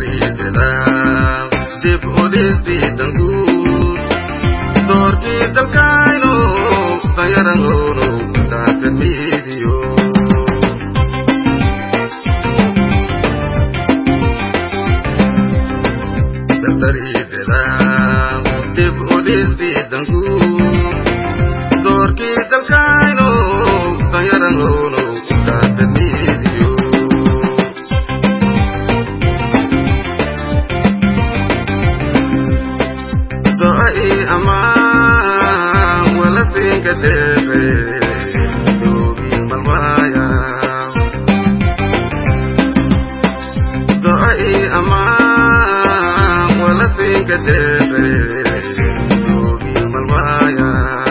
dardariidada dib u dhigtii danguud doorkii dalkayno danyarangoono daaka miidiyo dardariidada dib u dhigtii danguud doorkii dalkayno danyarangoono daaka miidiyo do'ai amaan wala finka dheere doogi malwaaya do'ai amaan wala finka dheere doogi malwaaya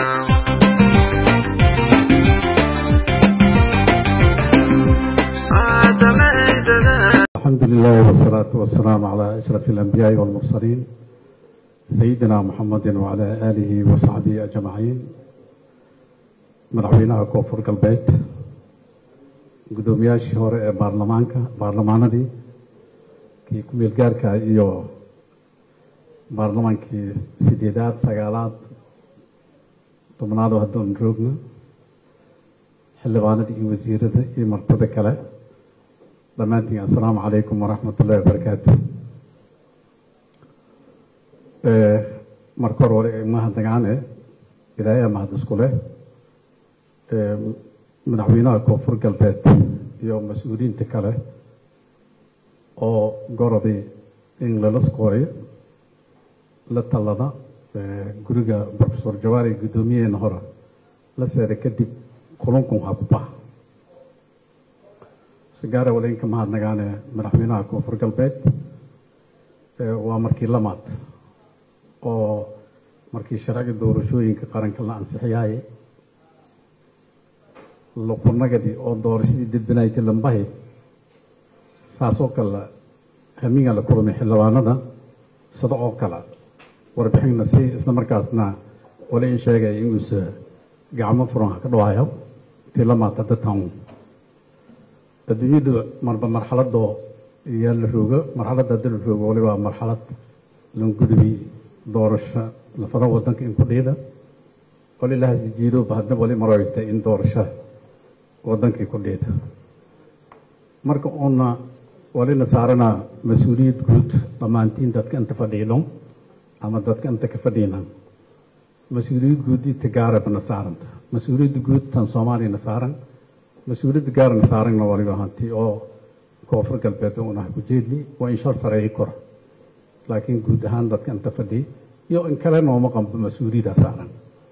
aadamaydada الحمد لله والصلاة والسلام على أشرف الأنبياء والمرسلين سيدنا محمد وعلى آله وصحبه أجمعين madaxweynaha koonfur galbeed guddoomiyaashii hore ee baarlamaanka baarlamaanadii kii ku meelgaarka iyo baarlamaankii sideedaad sagaalaad tobnaad oo haddoon joogno xildhibaanada iyo wasiirada iyo martada kale dhammaantiin assalaamu calaykum waraxmat ullahi wabarakaatu marka hore hore mahadnagaane ilaahay mahad isku leh madaxweynaha koonfur galbeed iyo mas-uuliyiinta kale oo gorodii in lala skooriyo la tallada guriga profesor jawaari guddoomiyaheena hore la seeray kadib kulankun ha ku bax sigaara waleenka mahadnagaane madaxweynaha koonfur galbeed waa markii lamaad oo markii sharciga doorashooyinka qaranka la ansixiyaaye luqunnagadii oo doorashadii dadbanaaytay lambahay saasoo kale hamiga la kulmay xildhibaanada sida oo kale warbixinna si isla markaasna wali in sheegaya inuusa gacmo furan ka dhawaayo tii lamaad hadda tan adduunyadu marba marxaladoo yaa la roogo marxaladda hadda la roogo waliba marxalad langudubi doorasho lafada wadanka in ku dhiida wali la hasjijiidooba hadna wali maroyta in doorasho wadankii ku dhiida marka uuna walina saarana mas-uuliyad guud dhammaantiin dadka inta fadhiidho ama dadka inta ka fadhiina mas-uuliyad guudii tagaarabna saaranta mas-uuliyadda guud tan soomaaliyana saaran mas-uuliyadda gaarana saarana waliba hanti oo koonfur galbeed unaha ku jeedli waa in shar sareeyi kora laakiin guud ahaan dadka inta fadhiya iyo in kale nooma qanbo mas-uuliyaddaa saaran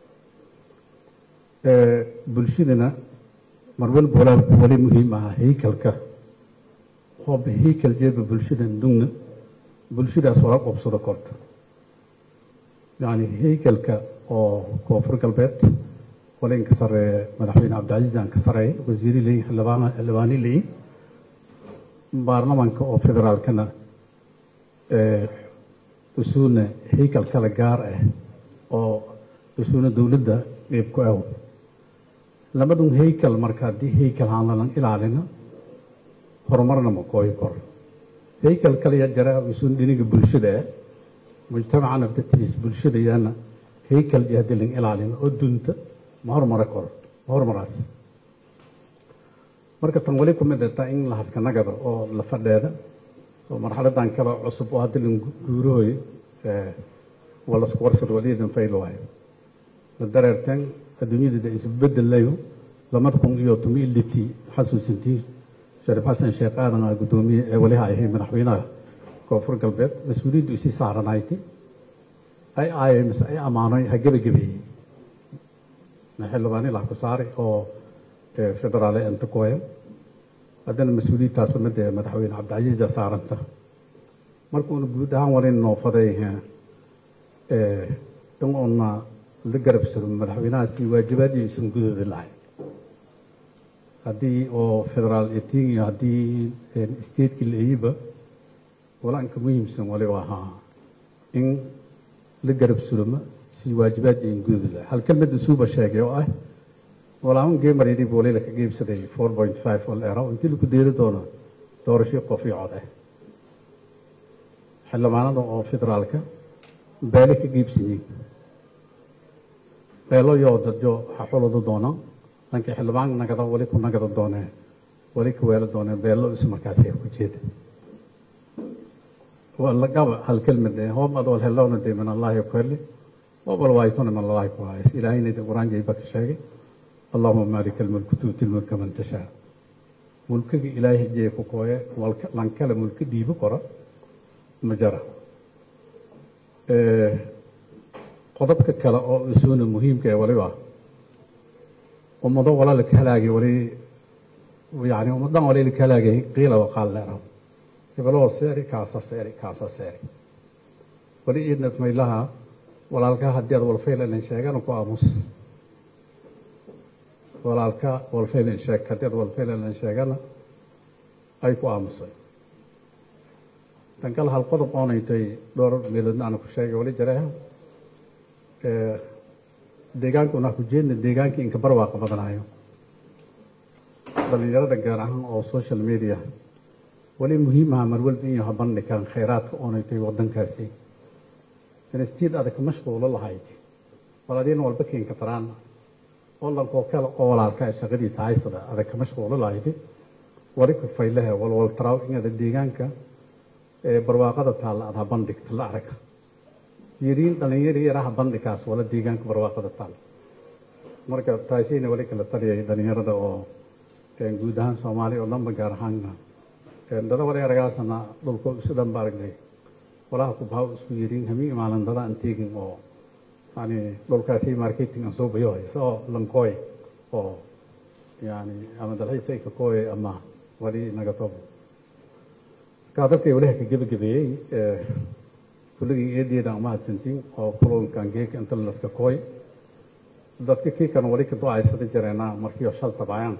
bulshadana mar walba walaa wali muhiim aha haykalka hooba haykal jeeba bulshada dugna bulshadaas wala qobsado korta yacni haykalka oo koonfur galbeed wala in ka sareeya madaxweyne cabdicasiis aan ka sareeya wasiiri leeyihin xildhibaan xildhibaani leeyihin baarlamaanka oo federaalkana usuuna haykal kale gaar ah oo usuuna dowladda qeyb ku aw labadun haykal marka haddii haykal aan lalan ilaalina horumarna ma kooyi kor haykal kaliya jara usuun dhiniga bulshada ah mujtamacana datiis bulshada yaana haykal iyo haddii lan ilaalina oo dunta ma horumara kor ma horumaraas marka tan wali kumid taa in la haskanagada oo la fadheeda oo marxaladan kale cusub oo hadda lan guurahooyo waa lasku warsad waliyadan fayl waayo la dareerteen adduunyadada isbedelayo lamada kun iyo tomi litii xasuusintii shariif xasan sheekh aadan aa guddoomiye ee waliha ahay madaxweynaha koonfur galbeed mas-uuliyaddu isii saaranayti ay aayay mise ay ammaanay ha gebagabeeyey xildhibaani lah ku saari oo federaale inta kuhaya haddana mas-uuliyadtaas umada madaxweyne cabdicasiisa saaranta markuuna guud ahaan walin noofaday in uuna la garabsado madaxweynahaasi waajibaadiisan gudooda lahay haddii oo federaal eting iyo haddii stateki la-eyiba walaanka muhiimsan waliba ahaa in la garab sulamo si waajibaadii gudooda lahay hal kelmad usuuba sheegay oo ah walaaun geemareedii booleyla ka geybsaday four point five oo leero intii lagu deeli doono doorashii qof iyo cod ah xildhibaanada oo federaalka beele ka giibsiyiin beelo yoo dadyo xaxuladu doona dhankii xildhibaan nagada wali ku nagada doonee wali ka weelo doonee beelo is markaasi ku jeeda lagaba hal kelmad eh hoob ad wal helowna de min allahi kweli hoob wal waaytuna min allahi ku hays ilaahayna de quraan jayba ka sheegay allahuma maalika almulku tuuti lmulka man tashaa mulkiga ilaahay jee ku kooye lankale mulki dhiibo kora ma jara qodobka kale oo isuuna muhiimka ee waliba ummado wala laka halaagay wali yani ummadan wali laka halaagay qiila waqaal leeraw hebeloo seeri kaasa seeri kaasa seeri wali iidna maylaha walaalka haddii aad walfaylan sheegana ku aamus walaalka walfaylan sheeg haddii aad walfaylan sheegana ay ku aamusay dankal hal qodob oonaytay dhowr meeloodna aana ku sheegay wali jareeha deegaankuna ku jeedna deegaankii inka barwaaqa badanayo dhalinyarada gaar ahaan oo social media wali muhiim aha mar walba in yaha bandhigaan khayraadka oonaytay wadankaasi instiid adag mashquulo lahayd walaaliin walba keenka taraan oo lankoo kale oo walaalka shaqadiisa haysada adag ka mashquulo lahayd wali ku faylahe walwal taraaw inada deegaanka ee barwaaqada taalla aad ha bandhigta la arag yiriin dhalinyari yaraha bandhikaas wala deegaanka barwaaqada taalla marka taasina wali kala taliyay dhalinyarada oo guud ahaan soomaaliya oo dhanba gaar ahaanna dada wali aragaasana dhulko isu dhan ba aragnay walaha ku bahaw isku yiriin hamiin maalin dada aan teegin oo yani dhulkaasi marketing aan soo bayo haysa oo lankooy oo yani ama dalxiis ay ka kooy ama wali naga tobo markaa dadkay waliha ka gebagabeeyey kulligii eedeeda ama hadsantiin oo kulunkan geeka inta laska kooy dadka kii kan wali ka do-aysada jareena markii shal tabaayaan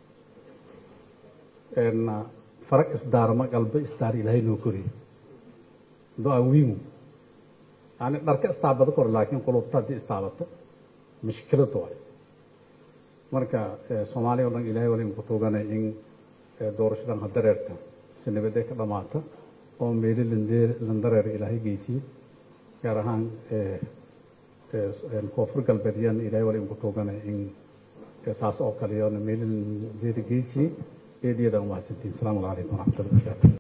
farag isdaarma galba isdaar ilaahay noo koriy do-a wiimu yani dharka istaabado kor laakiin qulubta haddii istaabato mushkilad waay marka soomaaliya o dhan ilahay wali imku tuuganay in doorashadan hadareerta si nabadee ka dhamaata oo meeli landareer ilaahay geysiye gaar ahaan koonfur galbeedyan ilahay wali imku tuuganay in saas oo kale yoona meeli lanjeeda geysiye eedyada umahadsantiin asalaamu calaykum waraxmatullahi wabarakaatu